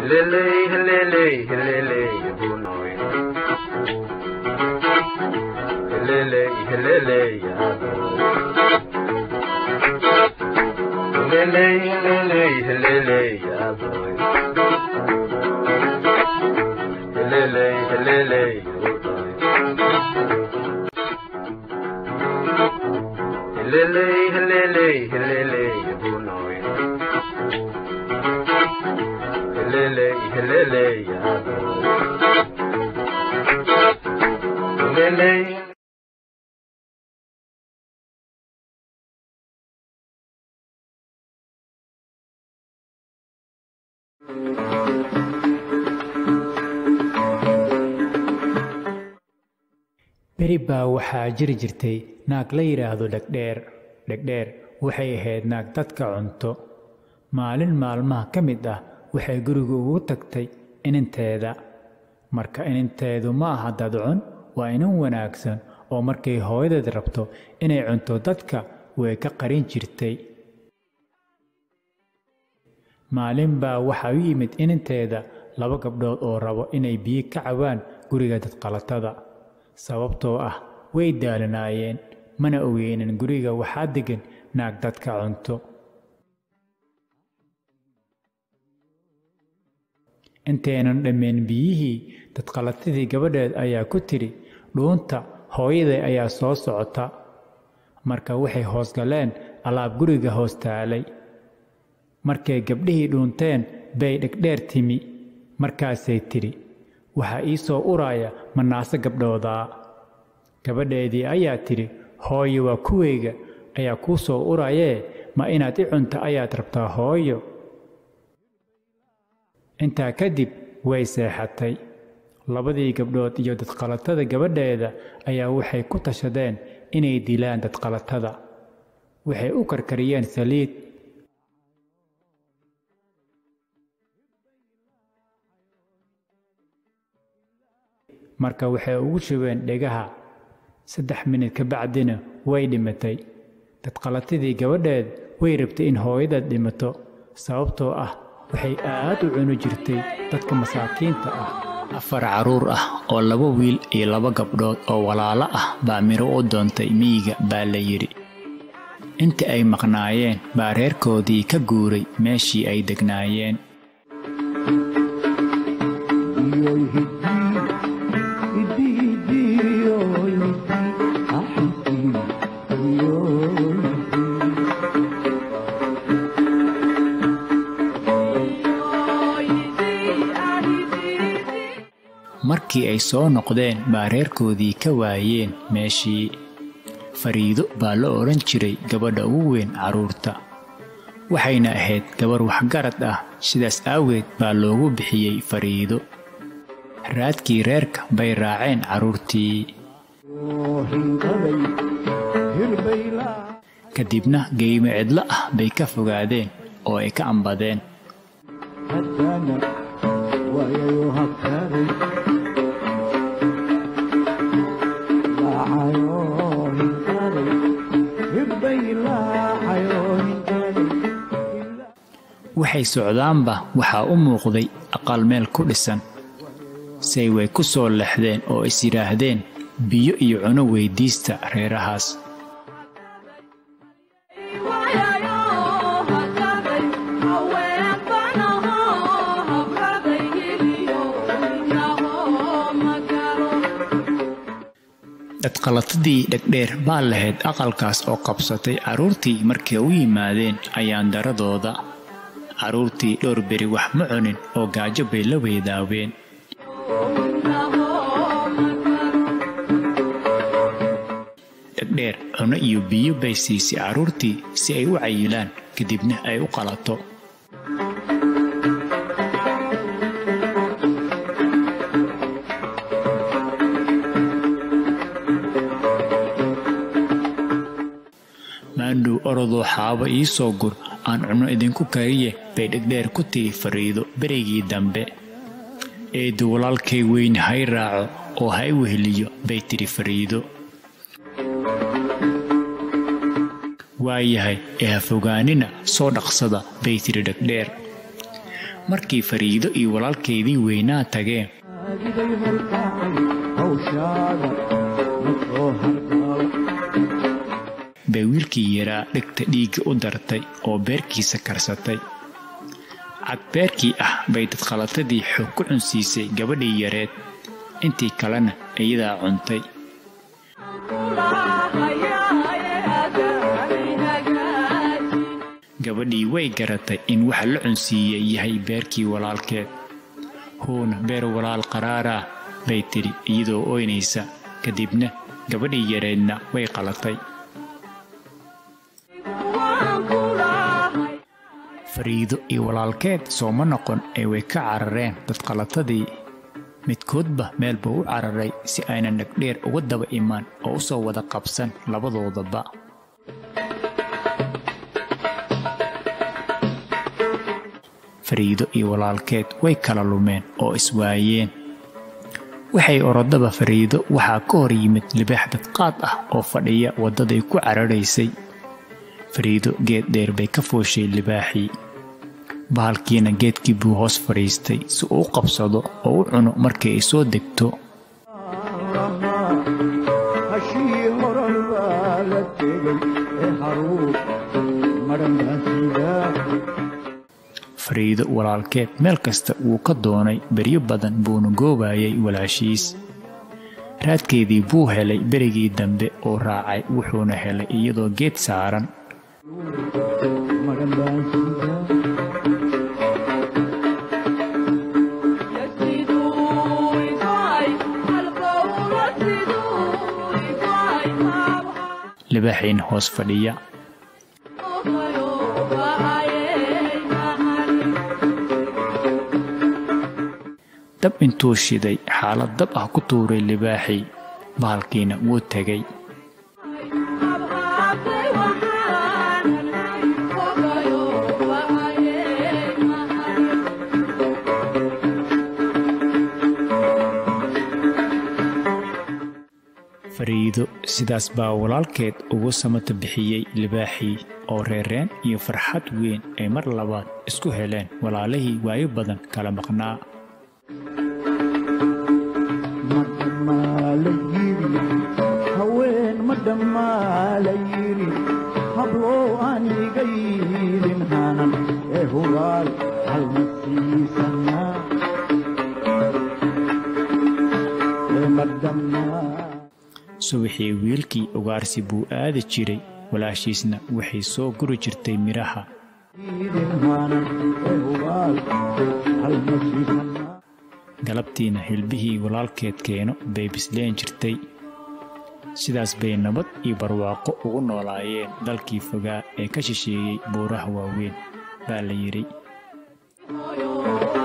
heleley heleley heleley bunoy heleley heleley heleley heleley heleley heleley heleley heleley heleley heleley bunoy heleley heleley heleley beri baa waxaa jiri jirtay naag la yidhaahdo dhegdheer dhegdheer waxay ahayd naag dadka cunto maalin maalmaha ka mid ah waxay guriga ugu tagtay ininteeda marka ininteedu ma aha dadcun waa inin wanaagsan oo markay hooyadeed rabto inay cunto dadka way ka qarin jirtay maalin baa waxaa u yimid ininteeda laba gabdhood oo rabo inay biyo ka cabaan guriga dadqalatada sababtoo ah way daalanaayeen mana ogeynin guriga waxaa deggan naag dadka cunto intaynan dhammayn biyihii dadqalatadii gabadheed ayaa ku tidhi dhuunta hooyaday ayaa soo socota marka waxay hoos galeen alaab guriga hoos taalay markay gabdhihii dhuunteen bay dhegdheer timi markaasay tidhi waxaa ii soo uraaya manaase gabdhoodaa gabadheedii ayaa tidhi hooyo waa kuwayga ayaa kuu soo urayee ma inaad i cunta ayaad rabtaa hooyo intaa kadib way seexatay labadii gabdhood iyo dadqalatada gabadheeda ayaa waxay ku tashadeen inay dilaan dadqalatada waxay u karkariyeen saliid marka waxay ugu shubeen dhegaha saddex minid ka bacdina way dhimatay dadqalatadii gabadheed way rabtay in hooyadeed dhimato sababtoo ah waxay aad u cuni jirtay dadka masaakiinta ah afar carruur ah oo laba wiil iyo laba gabdhood oo walaalo ah baa miro u doontay miyiga baa la yidhi inta ay maqnaayeen baa reerkoodii ka guuray meeshii ay degnaayeen markii ay soo noqdeen baa reerkoodii ka waayeen meeshii fariido baa la odhan jiray gabadha ugu weyn carruurta waxayna ahayd gabar waxgarad ah sidaas aaweed baa loogu bixiyey fariido raadkii reerka bay raaceen carruurtii kadibna geymo cidlo ah bay ka fogaadeen oo ay ka ambadeen waxay socdaanba waxaa u muuqday aqal meel ku dhisan say way ku soo lexdeen oo is yidhaahdeen biyo iyo cuno weyddiista reerahaas dadqalatadii dhegdheer baa lahayd aqalkaas oo qabsatay carruurtii markay u yimaadeen ayaan daradooda carruurtii dhowr beri wax ma cunin oo gaajo bay la weydaaween dhegdheer cuno iyo biyo bay siisay carruurtii si ay u cayilaan kadibna ay u qalato maandhow orodoo xaabo ii soo gur aan cunno idinku kariye bay dhegdheer ku tiri fariido berigii dambe eeddu walaalkay weyne hay raaco oo hay weheliyo bay tidhi fariido waayahay ee ha fogaanina soo dhaqsada bay tidhi dhegdheer markii fariido iyo walaalkeedii weynaa tageen bay wiilkii yaraa dhegta dhiigga u dartay oo beerkiisa karsatay cadbeerkii ah bay dadqalatadii xoog ku cunsiisay gabadhii yareed intii kalena iyadaa cuntay gabadhii way garatay in waxa la cunsiiyey yahay beerkii walaalkeed huuna beer walaal qaraaraa bay tidhi iyadoo ooynaysa kadibna gabadhii yareedna way qalatay fariido iyo walaalkeed sooma noqon ee way ka carareen dadqalatadii midkoodba meel buu u cararay si aynan dhegdheer uga daba imaan oo u soo wada qabsan labadoodaba fariido iyo walaalkeed way kala lumeen oo iswaayeen waxay orodaba fariido waxaa ka hor yimid libaax dadqaad ah oo fadhiya waddaday ku cararaysay fariido geed dheer bay ka fooshay libaaxii bahalkiina geedkii buu hoos fadhiistay si uu u qabsado oo u cuno markii ay soo degto fariido walaalkeed meel kasta wuu ka doonay beryo badan buuna goobayay walaashiis raadkeedii buu helay berigii dambe oo raacay wuxuuna helay iyadoo geed saaran libaaxiina hoos fadhiya dab intuu shiday xaalad dab ah ku tuuray libaaxii bahalkiina wuu tegay fariido sidaas baa walaalkeed ugu samata bixiyey libaaxii oo reereen iyo farxad weyn ay mar labaad isku heleen walaalihii waayo badan kala maqnaa haween ma dhamaalayiri habloo aan iga yiilin hanan ee hubaal halma siisanaa ee ma dhammaa subaxii wiilkii ugaarsi buu aadi jiray walaashiisna waxay soo guri jirtay midhaha yiilin hanan ee hubaal halma siisanaa galabtiina hilbihii walaalkeed keeno bay bisleen jirtay sidaas bay nabad iyo barwaaqo ugu noolaayeen dalkii fogaa ee ka shisheeyey buuraha waaweyn baa la yidhi Oyo,